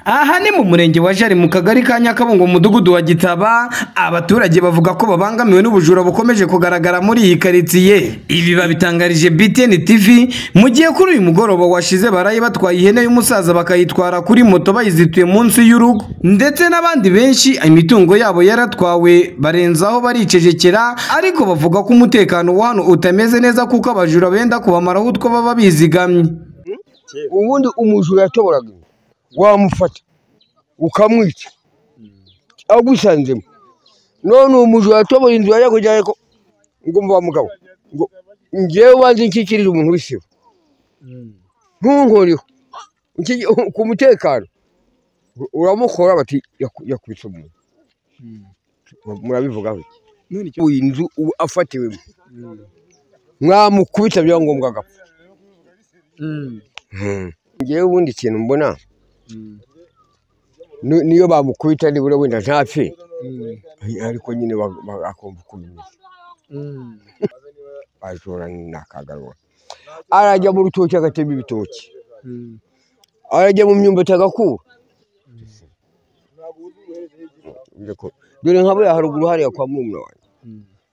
aha ni mu murenge wa jari mu kagari ka nyakabungo mu mudugudu wa gitaba abaturage bavuga ko babangamiwe n'ubujura bukomeje kugaragara muri iyi karitsiye ibi babitangarije btn tv mu gihe kuri uyu mugoroba washize baraye batwaye ihene y'umusaza bakayitwara kuri moto bayizituye munsi y'urugo ndetse n'abandi benshi imitungo yabo yaratwawe barenzaho baricecekera ariko bavuga ko umutekano wa hano utameze neza kuko abajura benda kubamaraho utwo baba bizigamye ubundi umujura yatoboraga inka, wamufata ukamwica agusanzemo none uwo mujura yatobora inzu yajya kujyayo ko ngo mva mugabo ngo ngewe ubanze nkikirire umuntu w'isibo ntunkoreho Nkiki- ku mutekano U- uramukora bati "Yaku- yakubise umuntu murabivugaho iki? uyu inzu ubu afatiwemo mwamukubita byangombwa agapfa ngewe ubundi ikintu mbona ni- niyo bamukubita nibura wenda ntapfe ariko nyine bag- bag- akumva ukuntu bajora ni akagarura arajya mu rutoki agatema ibitoki arajya mu myumbati agakura Urumva ko- dore nka buriya haruguru hariya kwa murumuna wanjye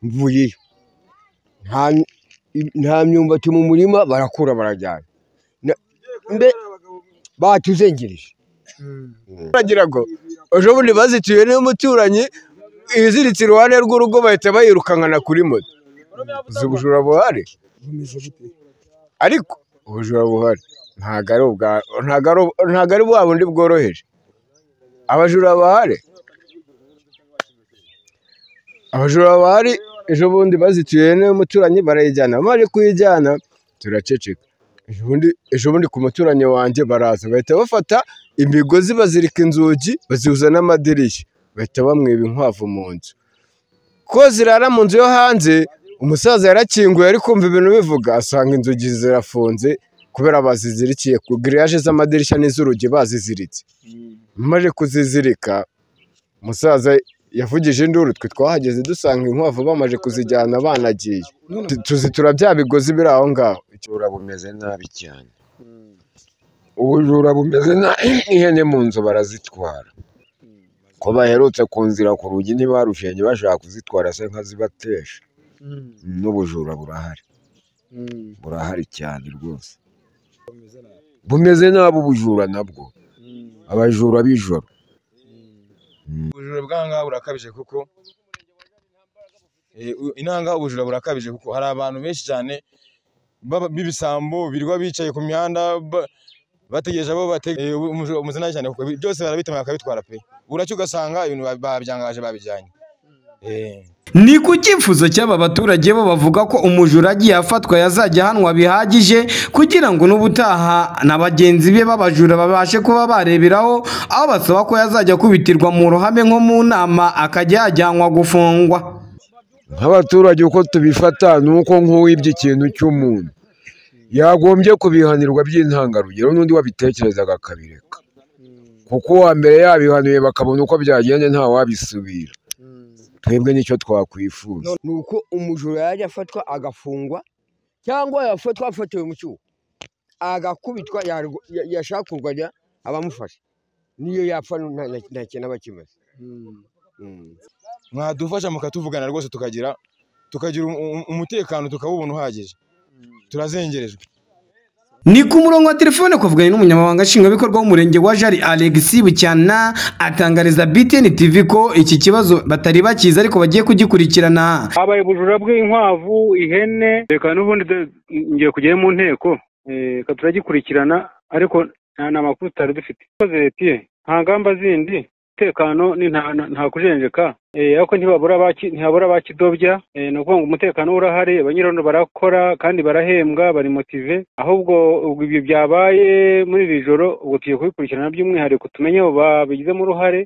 mvuyeyo nta i- nta myumbati mu murima barakura barajyana Na- mbe batuzengereje baragira ngo ejo bundi bazituye n'umuturanyi ibiziritse iruhande rw'urugo bahita bayirukankana kuri moto uzi ubujura buhari ariko ubujura buhari ntabwo ari ubwa ntabwo ari ubu- ntabwo ari bwa bundi bworoheje abajura bahari abajura bahari ejo bundi bazituye n'umuturanyi barayijyana bamaze kuyijyana turaceceka ejo bundi- ejo bundi ku muturanyi wanjye baraza bahita bafata imigozi bazirika inzugi bazihuza n'amadirishya bahita bamwiba inkwavu mu nzu ko zirara mu nzu yo hanze umusaza yarakinguye ari kumva ibintu bivuga asanga inzugi zirafunze kubera bazizirikiye ku giriyaje z'amadirishya n'iz'urugi baziziritse amaze kuzizirika umusaza yavugije induru twe twahageze dusanga inkwavu bamaze kuzijyana banagiye Tu- tuzitura bya bigozi biri aho ngaho ubujura bumeze nabi cyane ubujura bumeze nabi ihene mu nzu barazitwara ko baherutse ku nzira ku rugi ntibarushenye bashaka kuzitwara se nkazibatesha n'ubujura burahari burahari cyane rwose bumeze nabi ubujura nabwo abajura b'ijoro ubujura bw'ahangaha burakabije kuko Eh, u- inahangaha ubujura burakabije kuko hari abantu benshi cyane baba- b'ibisambo birirwa bicaye ku mihanda ba- bategereje abo bategereje umuzina cyane kuko bi- byose barabitema bakabitwara pe uracyo ugasanga ibintu ba- babyangaje babijyanye Eh. Ni ku cyifuzo cy'aba baturage bo bavuga ko umujura agiye afatwa yazajya ahanwa bihagije kugira ngo n'ubutaha na bagenzi be b'abajura babashe kuba bareberaho aho basaba ko yazajya akubitirwa mu ruhame nko mu nama akajya yajyanwa gufungwa nk'abaturage uko tubifata ni uko nk'uwibye ikintu cy'umuntu yagombye kubihanirwa by'intangarugero n'undi wabitekerezaga akabireka kuko uwa mbere yabihanuye bakabona uko byagenda nta wabisubira twebwe nicyo twakwifuza ni uko umujura yajya afatwa agafungwa cyangwa yafatwa afatiwe mu cyuho agakubitwa yarwa- ya- yashaka kurwanya abamufashe niyo yapfa nu- nta- nta- nta kintu aba akimaze Mm. mwadufasha mukatuvugana rwose tukagira tukagira um- um- umutekano tukawubona uhagije turazengerejwe ni ku murongo wa telefone kuvuganye n'umunyamabanga nshingwabikorwa w'umurenge wa jari alexi bucyana atangariza btn tv ko iki kibazo batari bakizi ariko bagiye kugikurikirana habaye ubujura bw'inkwavu ihene reka n'ubundi de- ngiye kujyayo mu nteko Eh, reka turagikurikirana ariko nta nta makuru tutari dufite urakoze letiye nta ngamba zindi umutekano ni nta- nta- nta kujenjeka Eh, ariko ntibabura abaki- ntihabura abakidobya Eh, ni ukuvuga ngo umutekano urahari abanyirano barakora kandi barahembwa bari motive ahubwo ubwo ibyo byabaye muri iri joro ubwo tugiye kubikurikirana by'umwihariko tumenye abo babigizemo uruhare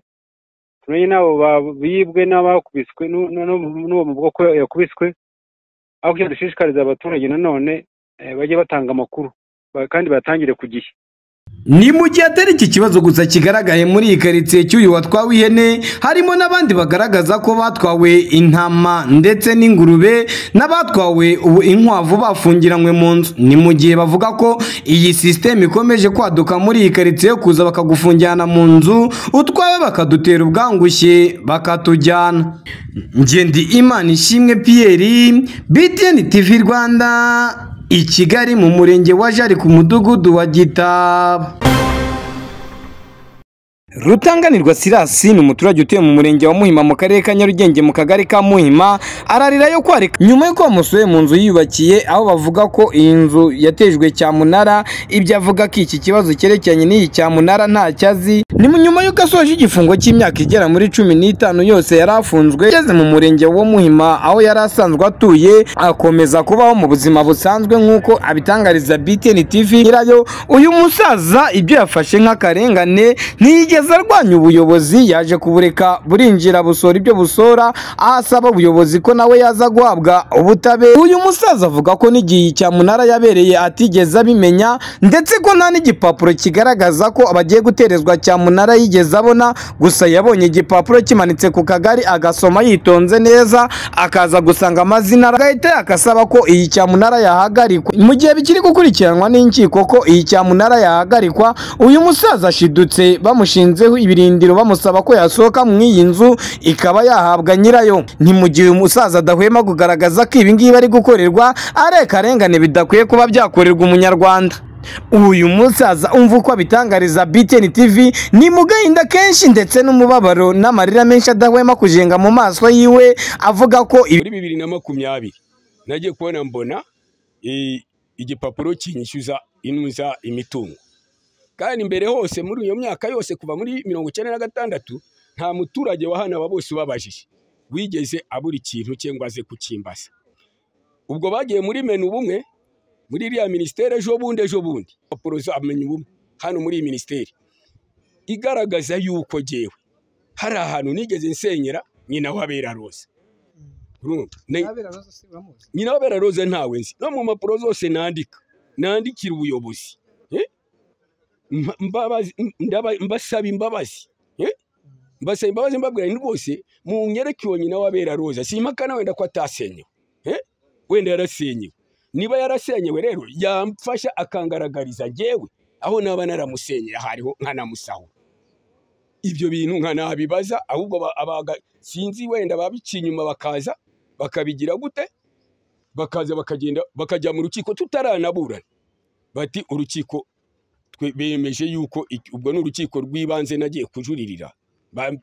tumenye n'abo bibwe n'abakubiswe n'u- n'u- n'uwo mu bwoko yakubiswe aho kugira dushishikariza abaturage nanone eh, bajye batanga amakuru ba- kandi batangire ku gihe ni mu gihe atari iki kibazo gusa kigaragaye muri iyi karitsiye cy'uyu watwawe ihene harimo n'abandi bagaragaza ko batwawe intama ndetse n'ingurube n'abatwawe ubu inkwavu bafungiranywe mu nzu ni mu gihe bavuga ko iyi sisiteme ikomeje kwaduka muri iyi karitsiye yo kuza bakagufungirana mu nzu utwawe bakadutera ubwangushye bakatujyana ngendi imana ishimwe piyeri btn tv rwanda i Kigali mu murenge wa Jari ku mudugudu wa Gitaba Rutanganirwa Sirasi ni umuturage utuye mu murenge wa Muhima mu karere ka Nyarugenge mu kagari ka Muhima ararira yo kwarika nyuma y'uko bamusuye mu nzu yiyubakiye aho bavuga ko iyi nzu yatejwe cyamunara ibyo avuga ko iki kibazo cyerekeranye n'iyi cyamunara ntacyo azi ni mu nyuma y'uko asoje igifungo cy'imyaka igera muri cumi n'itanu yose yari afunzwe yageze mu murenge wa Muhima aho yari asanzwe atuye akomeza kubaho mu buzima busanzwe nk'uko abitangariza BTN TV nyirayo uyu musaza ibyo yafashe nk'akarengane ntiyigeze kugeza arwanya ubuyobozi yaje kubureka burinjira busora ibyo busora ahasaba ubuyobozi ko nawe yaza guhabwa ubutabera uyu musaza avuga ko n'igihe cyamunara yabereye atigeze abimenya ndetse ko nta n'igipapuro kigaragaza ko abagiye guterezwa cyamunara yigeze abona gusa yabonye igipapuro kimanitse ku kagari agasoma yitonze neza akaza gusanga amazina agahita yakasaba ko iyi cyamunara yahagarikwa mu gihe bikiri gukurikiranwa n'inkiko ko iyi cyamunara yahagarikwa uyu musaza ashidutse bamushinze bamurenzeho ibirindiro bamusaba ko yasohoka mu iyi nzu ikaba yahabwa nyirayo ni mu gihe umusaza adahwema kugaragaza ko ibi ngibi ari gukorerwa ari akarengane bidakwiye kuba byakorerwa umunyarwanda uyu musaza umva uko abitangariza BTN TV ni mu gahinda kenshi ndetse n'umubabaro n'amarira menshi adahwema kujenga mu maso yiwe avuga ko muri bibiri na makumyabiri nagiye kubona mbona igipapuro kinyishyuza inuza imitungo kandi imbere hose muri iyo myaka yose kuva muri mirongo icyenda na gatandatu nta muturage wa hano aba bose ubabajije wigeze abura ikintu cyangwa aze kukimbaza ubwo bagiye muri menu bumwe muri iriya minisiteri ejo bundi ejo bundi papuro za menu bumwe hano muri iyi minisiteri igaragaza yuko ngewe hari ahantu nigeze nsenyera nyina wabera roza nyina wabera roza ntawe nzi no mu mpapuro zose nandika nandikira ubuyobozi mbasaba imbabazi mbasaba imbabazi mbabwira ni rwose mu nyereke uwo nyina wabera roza simpakana wenda ko atasenyewe wenda yarasenyewe niba yarasenyewe rero yamfasha akangaragariza ngewe aho naba naramusenyera hariho nkanamusahura ibyo bintu nkanabibaza ahubwo sinzi wenda babica inyuma bakaza bakabigira gute bakaza bakagenda bakajya mu rukiko tutaranaburana bati urukiko bemeje yuko ubwo ni urukiko rw'ibanze nagiye kujuririra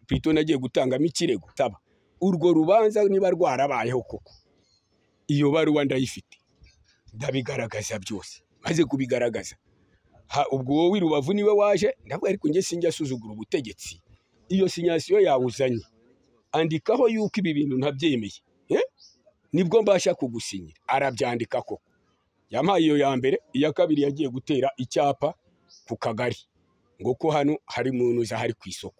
pito nagiye gutangamo ikirego taba urwo rubanza niba rwarabayeho koko iyo baruwa ndayifite ndabigaragaza byose maze kubigaragaza ubwo wowe i rubavu niwe waje ndavuga ariko njye sinjya asuzugura ubutegetsi iyo sinyasiyo yawuzanye andikaho yuko ibi bintu ntabyemeye nibwo mbasha kugusinyira arabyandika koko yampaye iyo ya mbere iya kabiri yagiye gutera icyapa ku kagari ngo ko hano hari umuntu uza hari ku isoko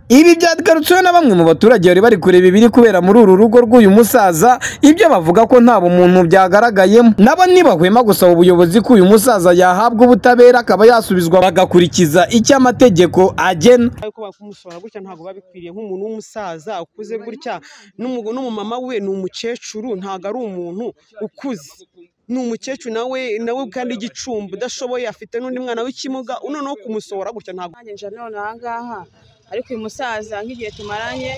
ibi byagarutsweho na bamwe mu baturage bari bari kureba ibiri kubera muri uru rugo rw'uyu musaza ibyo bavuga ko nta bumuntu byagaragayemo nabo ntibahwema gusaba ubuyobozi ko uyu musaza yahabwa ubutabera akaba yasubizwa bagakurikiza icyo amategeko agena ariko bakumusora gutya ntabwo babikwiriye nk'umuntu w'umusaza ukuze gutya n'umumama we ni umukecuru ntabwo ari umuntu ukuze ni umukecuru nawe nawe kandi igicumbi udashoboye afite n'undi mwana w'ikimuga noneho kumusohora gutya ntabwo none aha ngaha ariko uyu musaza nk'igihe tumaranye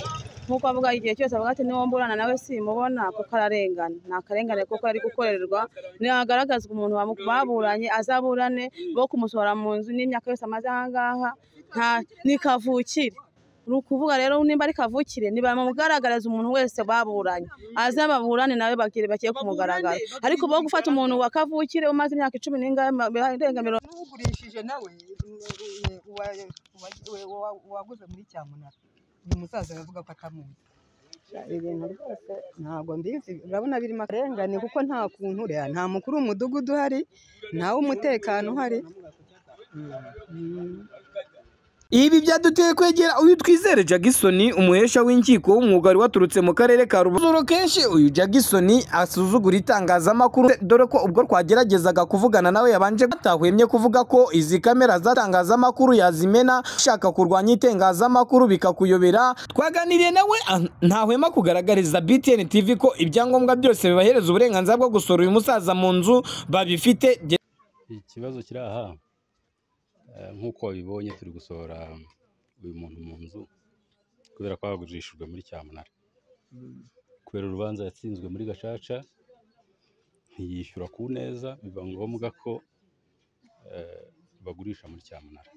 nk'uko avuga igihe cyose avuga ati niwo mburana nawe simubona kuko ararengana ni akarengane kuko ari gukorerwa ntihagaragazwa umuntu baburanye azaburane bo kumusohora mu nzu n'imyaka yose amaze aha ngaha ni kavukire ni ukuvuga rero nimba ari kavukire nibamugaragariza umuntu wese baburanye aze baburane nawe bagire bagiye kumugaragara ariko bo gufata umuntu wa kavukire umaze imyaka icumi n'ingahe irenga mirongo ugurishije nawe waguze muri cyamunara uyu musaza aravuga ko atamuzi ibintu rwose ntabwo mbizi urabona birimo akarengane kuko nta kuntu uriya nta mukuru w'umudugudu uhari nta w'umutekano uhari ibi byaduteye kwegera uyu twizere jagisoni umuhesha w'inkiko w'umwuga wari waturutse mu karere ka rubavu kenshi uyu jagisoni asuzugura itangazamakuru dore ko ubwo twageragezaga kuvugana nawe yabanje atahwemye kuvuga ko izi kamera z'atangazamakuru yazimena ushaka kurwanya itangazamakuru bikakuyobera twaganiriye nawe ah, ntahwema kugaragariza btn tv ko ibyangombwa byose bibahereza uburenganzira bwo gusura uyu musaza mu nzu babifite ikibazo kiri aha eh, nk'uko wabibonye turi gusohora uyu muntu mu nzu kubera ko yagurishijwe muri cyamunara kubera urubanza yatsinzwe muri gacaca ntiyishyura ku neza biba ngombwa ko eh, bagurisha muri cyamunara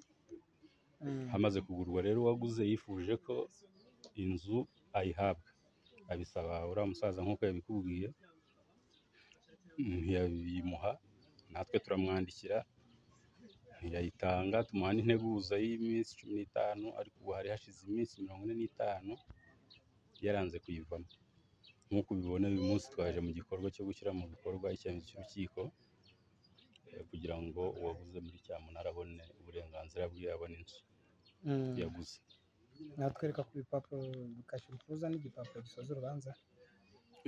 hamaze kugurwa rero uwaguze yifuje ko inzu ayihabwa abisaba uriya musaza nk'uko yabikubwiye ntiyabimuha natwe turamwandikira ntiyayitanga tumuha n'integuza y'iminsi cumi n'itanu ariko ubu hari hashize iminsi mirongo ine n'itanu yaranze kuyivamo nk'uko ubibona uyu munsi twaje mu gikorwa cyo gushyira mu bikorwa icyemezo cy'urukiko eh, kugira ngo uwaguze muri cyamunara abone uburenganzira bwe abone inzu yaguze natwereka ku bipapuro bikashyira ukuza n'igipapuro gisoza urubanza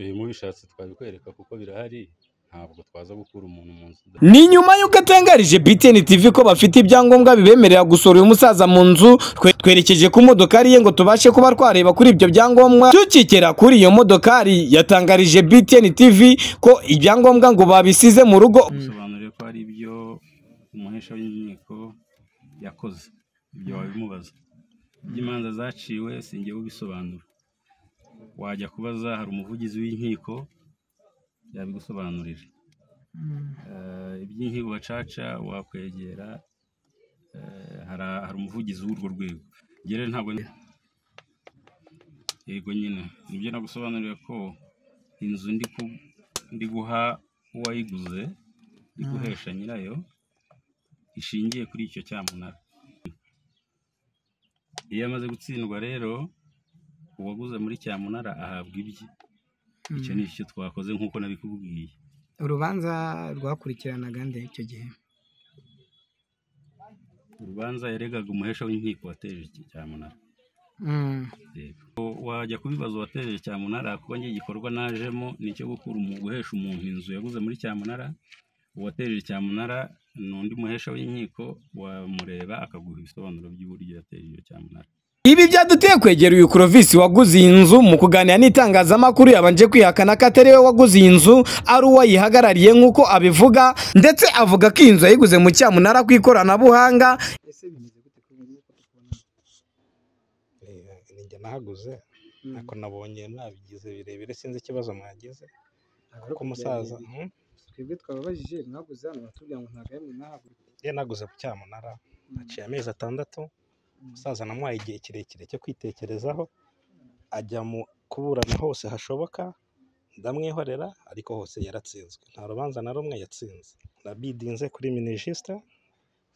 Eh, mubishatse twabikwereka kuko birahari ntabwo twaza gukura umuntu mu nzu Ni nyuma y'uko atangarije BTN TV ko bafite ibyangombwa bibemerera gusura uyu musaza mu nzu twe- twerekeje ku modokari ye ngo tubashe kuba twareba kuri ibyo byangombwa tukikera kuri iyo modokari yatangarije BTN TV ko ibyangombwa ngo babisize mu rugo bisobanuriye ko hari ibyo umuhesha w'inkiko yakoze ibyo wabimubaza iby'imanza zaciwe sinjye ubisobanura wajya kubaza hari umuvugizi w'inkiko yabigusobanurira Eh, iby'inkiko gacaca wakwegera eh, hari hari umuvugizi w'urwo rwego Njye rero ntabwo ni- yego nyine nibyo nagusobanuriye ko inzu ndi ku- ndi guha uwayiguze iguhesha nyirayo ishingiye kuri icyo cyamunara iyo amaze gutsindwa rero uwaguze muri cyamunara ahabwa ibye icyo ni icyo twakoze nk'uko nabikubwiye urubanza rwakurikiranaga nde icyo gihe urubanza yaregaga umuhesha w'inkiko wateje iki cyamunara Yego. Ko wajya kubibaza uwateje cyamunara kuko njye igikorwa najemo ni icyo gukura umu- guhesha umuntu inzu yaguze muri cyamunara uwateje cyamunara ni undi muhesha w'inkiko wamureba akaguha ibisobanuro by'uburyo yateje iyo cyamunara Ibi byaduteye kwegera uyu Clovis waguze iyi nzu mu kuganira n'itangazamakuru yabanje kwihakana ko atari we waguze iyi nzu ari uwayihagarariye nk'uko abivuga ndetse avuga ko iyi nzu yayiguze mu cyamunara ku ikoranabuhanga ese bimeze gute kuri ubu nk'uko tubona ninjye nahaguze nako nabonye nabigize birebire sinzi ikibazo mwagize kuko umusaza Mhm. twebwe twababajije mwaguze hano batubwira ngo ntabwo yamwe nahagurika ye naguze ku cyamunara haciye amezi atandatu umusaza namuhaye igihe kirekire cyo kwitekerezaho ajya mu kuburana hose hashoboka ndamwihorera ariko hose yaratsinzwe nta rubanza na rumwe yatsinze nabidinze kuri minijisite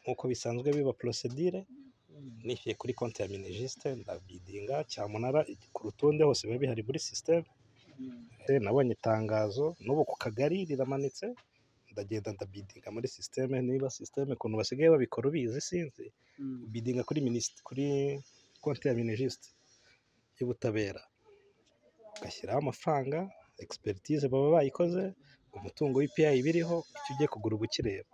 nk'uko bisanzwe biba porosedire nishyuye kuri konti ya minijisite ndabidinga cyamunara ku rutonde hose biba bihari muri sisiteme Eh, nabonye itangazo n'ubu ku kagari riramanitse ndagenda ndabidinga muri sisiteme niba sisiteme ukuntu basigaye babikora ubizi sinzi bidinga kuri minisiti kuri konti ya minijisite y'ubutabera ugashyiraho amafaranga egisperitize baba bayikoze umutungo w'ipiyayi biriho icyo ugiye kugura uba ukireba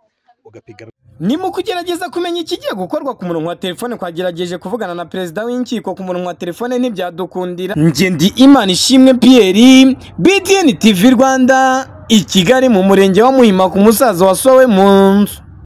ugapigana ni mu kugerageza kumenya ikigiye gukorwa ku murongo wa telefone twagerageje kuvugana na perezida w'inkiko ku murongo wa telefone ntibyadukundira njye ndi imana ishimwe pierre btn tv rwanda i kigali mu murenge wa muhima ku musaza wasowe mu nzu